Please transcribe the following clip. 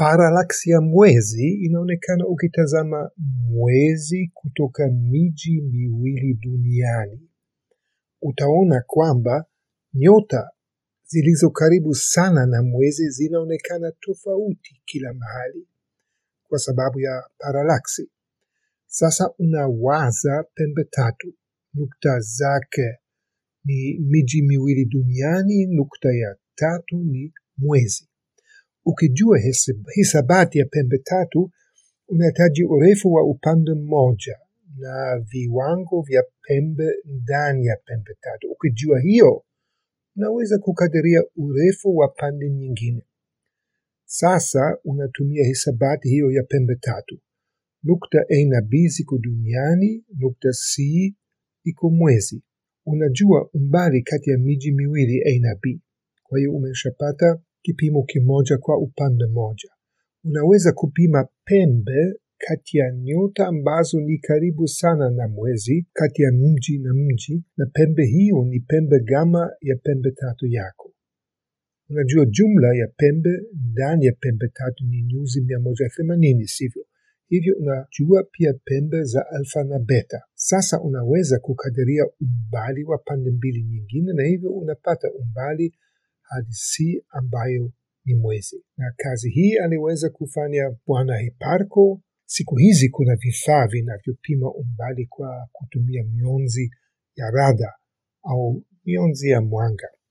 Paralaksi ya mwezi inaonekana ukitazama mwezi kutoka miji miwili duniani. Utaona kwamba nyota zilizo karibu sana na mwezi zinaonekana tofauti kila mahali kwa sababu ya paralaksi. Sasa unawaza pembe tatu, nukta zake ni miji miwili duniani, nukta ya tatu ni mwezi. Ukijua hisabati ya pembe tatu, unahitaji urefu wa upande mmoja na viwango vya pembe ndani ya pembe tatu. Ukijua hiyo, unaweza kukadiria urefu wa pande nyingine. Sasa unatumia hisabati hiyo ya pembe tatu. Nukta A na B ziko duniani, nukta C iko mwezi. Unajua umbali kati ya miji miwili A na B. Kwa hiyo umeshapata kipimo kimoja kwa upande moja. Unaweza kupima pembe kati ya nyota ambazo ni karibu sana na mwezi, kati ya mji na mji, na pembe hiyo ni pembe gama ya pembe tatu yako. Unajua jumla ya pembe ndani ya pembe tatu ni nyuzi mia moja themanini, sivyo? Hivyo unajua pia pembe za alfa na beta. Sasa unaweza kukadiria umbali wa pande mbili nyingine, na hivyo unapata umbali hadi C ambayo ni mwezi. Na kazi hii aliweza kufanya Bwana Hipparco. Siku hizi kuna vifaa vinavyopima umbali kwa kutumia mionzi ya rada au mionzi ya mwanga.